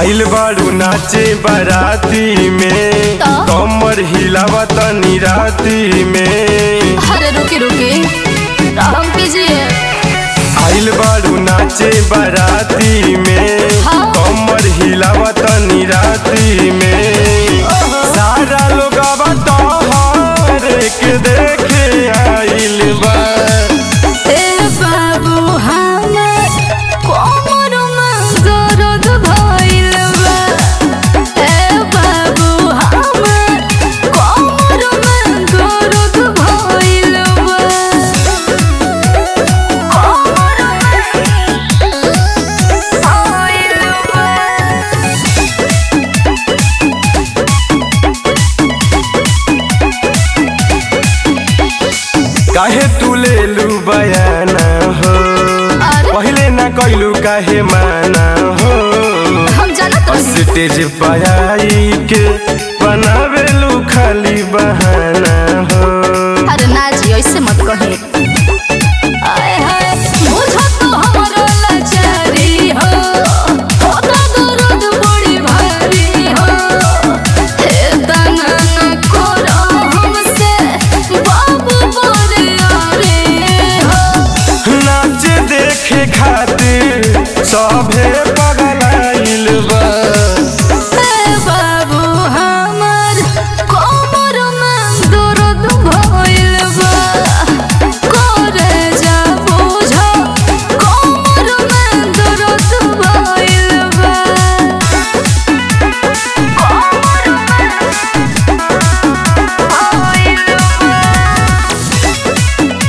आइल बाड़ू नाचे बाराती में तो? कमर हिलावा तनी राती में अरे रुके रुके राम कीजिए आइल बाड़ू नाचे बाराती में हाँ। कमर हिलावा तनी राती में सारा लोग तोहरे के देखे आइल बा ए बाबू हमर कोमर में दर्द भइल बा ए बाबू हमर कोमर में दर्द भइल बा कोमर में भइल बा काहे तू ले लू बयाना हो अरे? पहले ना कैलू काहे माना हो हम जानत रही स्टेज पाई के बनावेलू खाली बहाना हो अरे ना जी ऐसे मत कहे आय हाय बुझो तो हमरो लाचारी हो होता दर्द बड़ी भारी हो हे दाना न करो हमसे बाबू बोले अरे हो नाच देखे खातिर सभे पगलाइल बा ए बाबू हमर कोमर में दर्द भइल बा करे जा बुझो कोमर में दर्द भइल बा कोमर में भइल बा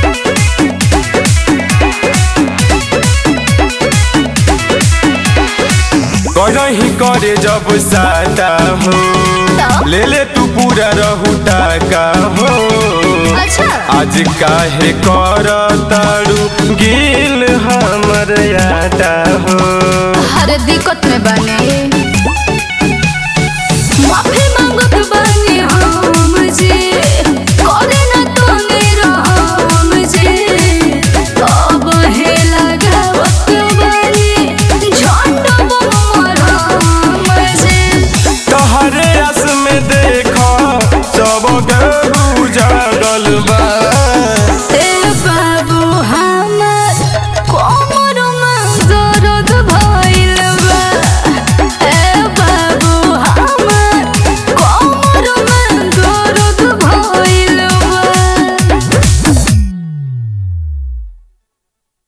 करही करे जब साटा हो तो? ले ले तू पूरा रहुटा का हो अच्छा आज काहे कर तारू गिल हमर आटा हो हर दिक्कत में बा